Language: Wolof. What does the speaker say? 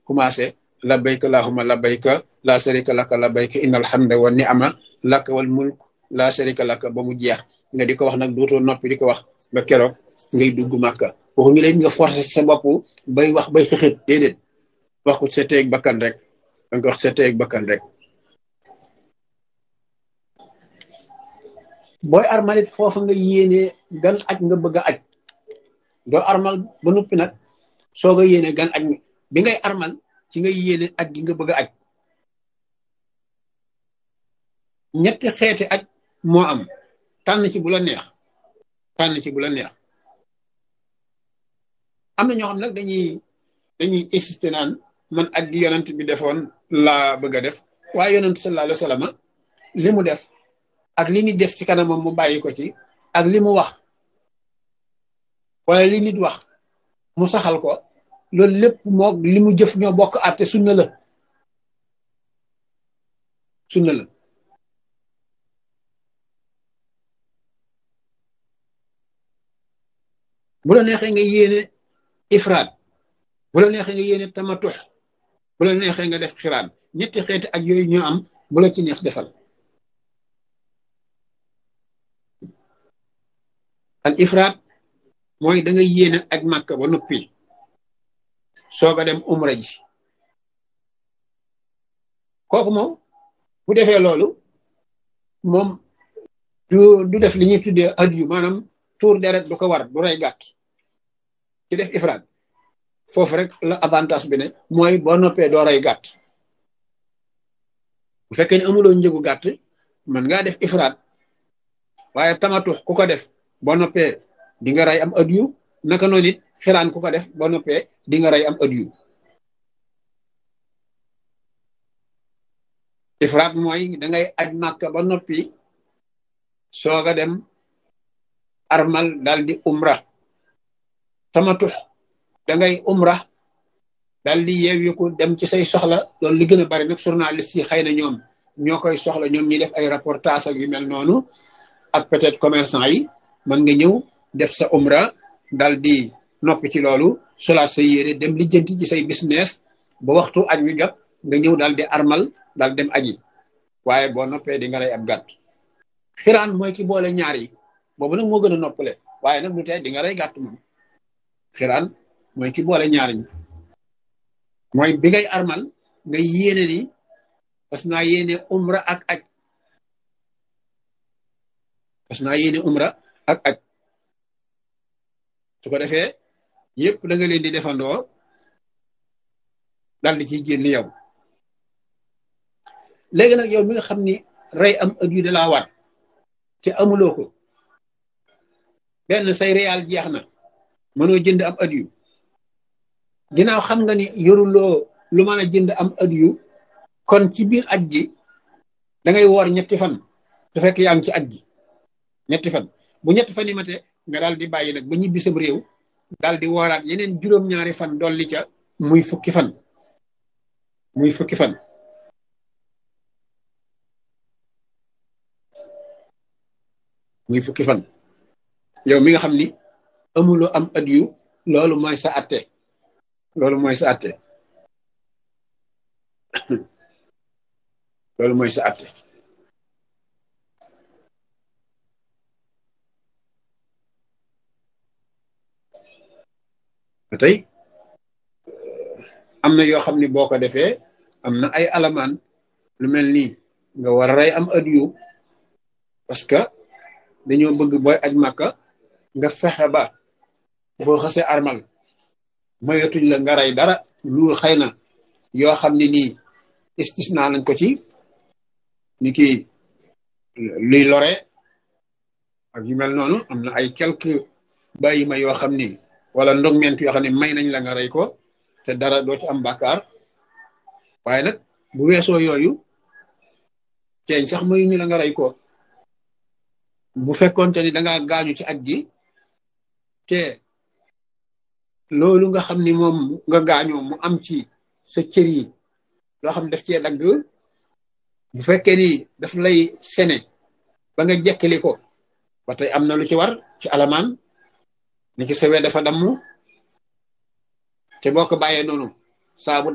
commencé labbayka allahumma labbayka la sharika laka labbayka innal hamda wa ni'ama laka wal mulk la sharika laka ba mu jeex nga di ko wax nag dootoo noppi di ko wax ba keroog ngay dugg màkka waxuñu leen nga forcé sa bopp bay wax bay xëxët déedéet wax ko sa teeg bakkan rek da nga wax sa teeg bakkan rek booy armalit foofa nga yéene gan aj nga bëgg a aj doo armal ba noppi nag soo nga yéene gan aj bi ngay armal ci nga yéene aj gi nga bëgg a aj ñetti xeeti aj moo am tànn ci bu la neex tànn ci bu la neex am na ñoo xam nag dañuy dañuy insister naan man aj gi yonent bi defoon laa bëgg a def waaye yonent sallallahu alayhi wa sallam li mu def ak li nit def ci kanamam mu bàyyi ko ci ak li mu wax wala li nit wax mu saxal ko loolu lépp moo li mu jëf ñoo bokk àtte sunna la sunna la bu la neexee nga yéene ifraat bu la neexee nga yéene tamatux bu la neexee nga def xiraan ñetti xeeti ak yooyu ñoo am bu la ci neex defal al ifraat mooy da nga yéene ak màkk ba noppi soog a dem umra ji kooku moom bu defee loolu moom du du def li ñuy tuddee adiyu maanaam tuur deret du ko war du rey gàtt ci def ifraat foofu rek la avantage bi ne mooy boo noppee doo rey gàtt bu fekkee ne amuloo njëgu gàtt mën ngaa def ifraat waaye tamatux ku ko def boo noppee di nga rey am adiyu naka noonu it xiraan ku ko def boo noppee di nga rey am adiyu ifraat mooy da ngay aj màkka ba noppi soog a dem armal dal di umra tamatux da ngay umra dal di yeewiku dem ci say soxla loolu li gën a bari nag journaliste yi xëy na ñoom ñoo koy soxla ñoom ñi def ay reportage ak yu mel noonu ak peut-être commerçant yi mën nga ñëw def sa umra dal di noppi ci loolu solaat sa yére dem lijjanti ci say business ba waxtu aj wi jot nga ñëw dal di armal dal dem aji waaye boo noppee di nga rey ab gàtt xiraan mooy ki boole ñaar yi boobu nag moo gën a noppale waaye nag du tee di nga rey gàtt moom xiraan mooy ki boole ñaar ñi mooy bi ngay armal nga yéene ni parce que naa yéene umra ak aj parce que naa yéene umra ak aj su ko defee yëpp da nga leen di defandoo dal di ciy génn yow léegi nag yow mi nga xam ni rey am ëd yu da laa war te amuloo ko benn say réal jeex na mënoo jënd am ëd yu ginnaaw xam nga ni yoruloo lu mën a jënd am ëd yu kon ci biir aj gi da ngay woor ñetti fan su fekk yaa ngi ci aj gi ñetti fan bu ñetti fan yi mate nga daal di bàyyi nag ba ñibbi sam réew daal di wooraat yeneen juróom-ñaari fan dolli ca muy fukki fan muy fukki fan muy fukki fan yow mi nga xam ni amuloo am at yu loolu mooy sa atte loolu mooy sa atte loolu mooy sa atte ba tey am na yoo xam ni boo ko defee am na ay alamaan lu mel nii nga war a rey am at yu parce que dañoo bëgg booy aj màkka nga fexe ba boo xasee armal mayatuñ la nga rey dara lu xëy na yoo xam ne nii istisna nañ ko ci ni ki luy lore ak yu mel noonu am na ay quelques bàyyi ma yoo xam ni wala ndogment yoo xam ne may nañ la nga rey ko te dara doo ci am bàkkaar waaye nag bu weesoo yooyu ceeñ sax mayu ñu la nga rey ko bu fekkonte ni da ngaa gaañu ci aj gi te loolu nga xam ni moom nga gaañoo mu am ci sa cër yi loo xam daf cee dagg bu fekkee ni daf lay sene ba nga jekkali ko ba tey am na lu ci war ci alamaan ni ci sawee dafa damm te boo ko bàyyee noonu saabu